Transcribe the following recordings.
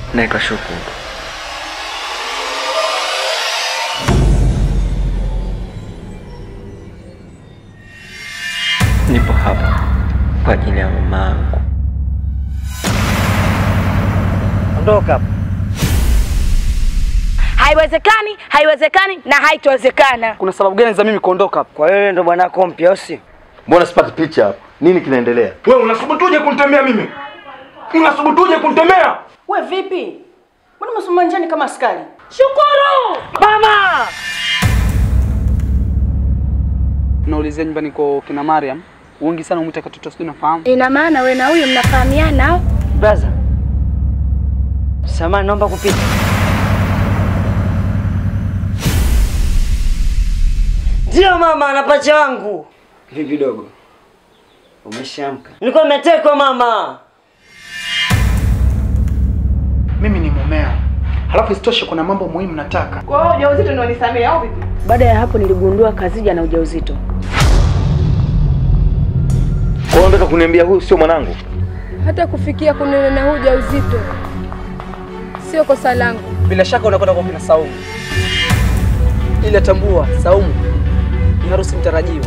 naitwa Shukuru. Nipo hapa kwa ajili ya mamangu. Ondoka hapa. Haiwezekani, haiwezekani na haitowezekana. Kuna sababu gani za mimi kuondoka hapa? Kwa hiyo ndo bwanako mpya, au si? Mbona sipati picha hapa? Nini kinaendelea? Wewe unasubutuje kunitemea mimi? Unasubutuje kunitemea? We vipi? Mbona umesimama njiani kama askari? Shukuru! Mama! Naulizia nyumbani kwa kina Mariam. Wengi sana umwita katoto sijui nafahamu. Ina maana we na huyu mnafahamiana au? Brother. Samahani, naomba kupita. Ndio mama, na pacha wangu. Vipi dogo? Umeshaamka? Nilikuwa nimetekwa mama. Mimi ni mumeo, halafu isitoshe kuna mambo muhimu nataka. Kwa hiyo ujauzito ndio nisamee au vipi? Baada ya hapo niligundua Kazija na ujauzito. Kwa hiyo unataka kuniambia huyu sio mwanangu? Hata kufikia kunena na huu ujauzito sio kosa langu. Bila shaka unakwenda kwa kina Saumu. Ila tambua, Saumu ni harusi mtarajiwa.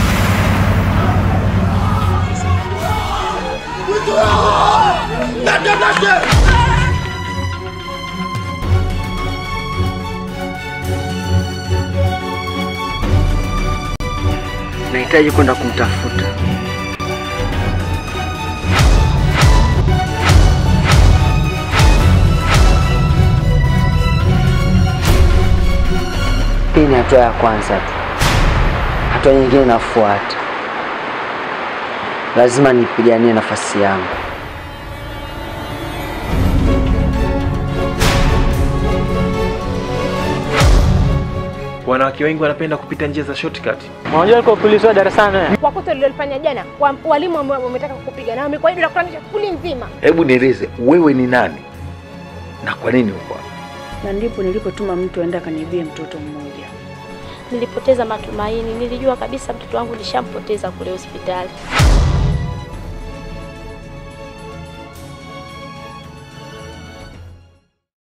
Nahitaji kwenda kumtafuta. Hii ni hatua ya kwanza tu, hatua nyingine inafuata. Lazima nipiganie nafasi yangu. Wanawake wengi wanapenda kupita njia za shortcut. Unajua alikuwa polisi wa darasani. Kwa kosa ulilofanya jana, wa- walimu ambao wametaka kukupiga na wamekuahidi na kufananisha skuli nzima. Hebu nieleze wewe ni nani na kwa nini uko hapa? Na ndipo nilipotuma mtu aende akaniibie mtoto mmoja. Nilipoteza matumaini, nilijua kabisa mtoto wangu nishampoteza kule hospitali.